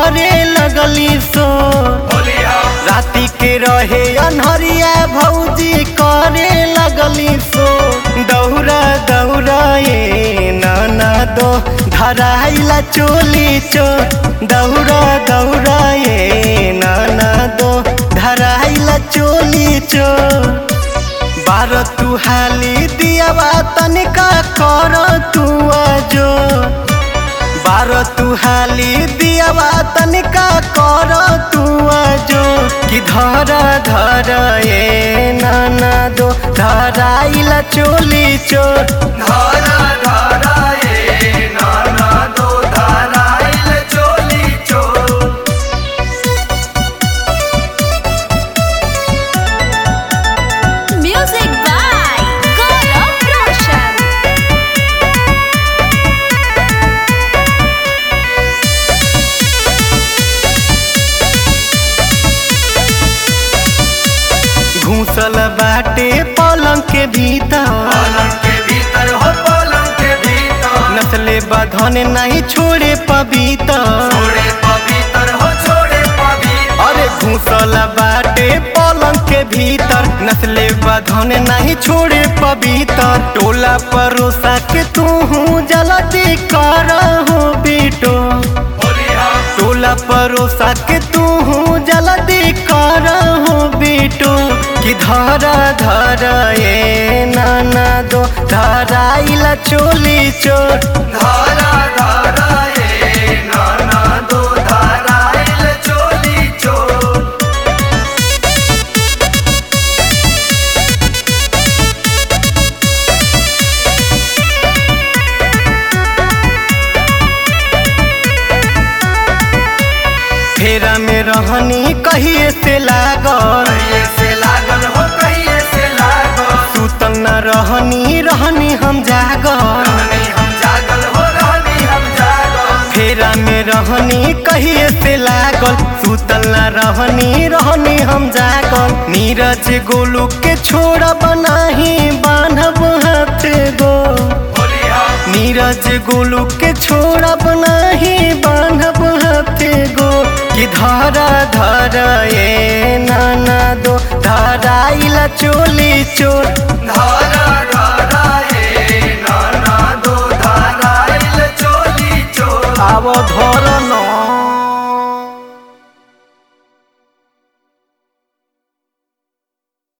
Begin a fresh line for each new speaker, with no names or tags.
करे लगली सो राति के रहे अनहरिया भौजी करे लगली सो दौरा दौरा ए नाना दो धराइला चोली चो दौरा दौरा ए नाना दो धराइला चोली चो बार तू हाली दियावा तनिका कर तू आजो बार तू हाली दियावा तनिका कर तू आजो कि धर धर ए नाना दो धराइला चोली चोर
धारा धारा ए नाना दो धाराइल चोली चोर
Music by Gaurav Roshan.
घूसल बाटे पलंग के भीतर
पलंग के भीतर हो पलंग के भीतर
नस्ले बधन नहीं छोड़े पबीतर
छोड़े पवित्र हो छोड़े पवित्र
अरे घूसल बाटे पलंग के भीतर नस्ले बधन नहीं छोड़े पवित्र टोला परोसा के तू जल्दी कर हो बेटो
बोलिया
टोला परोसा के तू जल्दी कर हो बेटो कि धरा धरा ए नाना दो धराइला चोली चोर
धारा धारा ए नाना दो धाराइल चोली चोर
फेरा में रहनी कहिए से लागल
कहिए से लागल हो कहिए से लागल
सुतल न रहनी रहनी हम जागल
रहनी हम जागल हो रहनी हम जागल
फेरा में रहनी कहिए से लागल सुतल न रहनी रहनी हम जागल नीरज गोलू के छोड़ा बनाही बांधब हाथ गो
बोलिया
नीरज गोलू के छोड़ा बनाही बांधब हाथ गो कि धरा धरा ए नाना दो धराइला चोली चोर
धारा धारा ए नाना दो धाराइल चोली चोर
आव धर